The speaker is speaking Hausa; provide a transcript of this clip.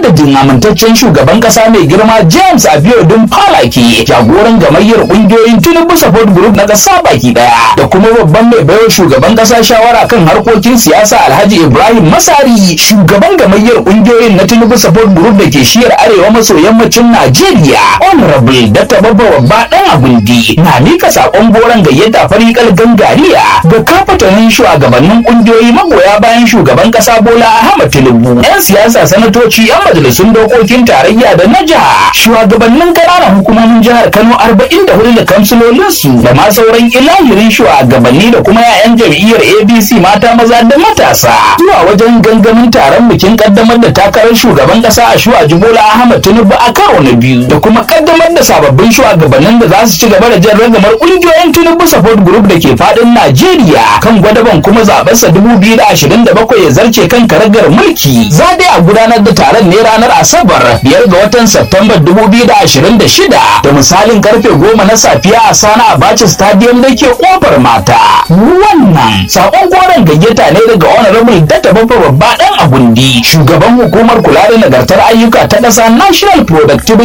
madadin amintaccen shugaban kasa mai girma James Abiodun Falaki jagoran gamayyar kungiyoyin Tinubu Support Group na kasa baki daya da kuma babban mai baiwa shugaban kasa shawara kan harkokin siyasa Alhaji Ibrahim Masari shugaban gamayyar kungiyoyin na Tinubu Support Group da ke shiyar arewa maso yammacin Najeriya Honorable Dr. Babba Babba dan Agundi na mika sakon goron gayyata farikal gangariya ga kafatanin shugabannin kungiyoyi magoya bayan shugaban kasa Bola Ahmed Tinubu yan siyasa sanatoci yan majalisun dokokin tarayya da na jiha shugabannin ƙananan hukumomin jihar Kano 44 da kamsilolinsu da ma sauran ilahirin shugabanni da kuma 'ya'yan jam'iyyar ABC mata maza da matasa zuwa wajen gangamin taron bikin kaddamar da takarar shugaban kasa a shuwa Bola Ahmed Tinubu a karo na biyu da kuma kaddamar da sababbin shugabannin da za su ci gaba da jan ragamar kungiyoyin Tinubu Support Group da ke fadin Najeriya kan gwadaban kuma zabensa 2027 ya zarce kan karagar mulki za dai a gudanar da taron ne ranar Asabar biyar ga watan September 2026 da misalin karfe goma na safiya a Sana Abacha Stadium da ke kofar mata. Wannan sakon goron gayyata ne daga Honorable Data Babba Babba dan Agundi, shugaban hukumar kula da nagartar ayyuka ta ƙasa National Productivity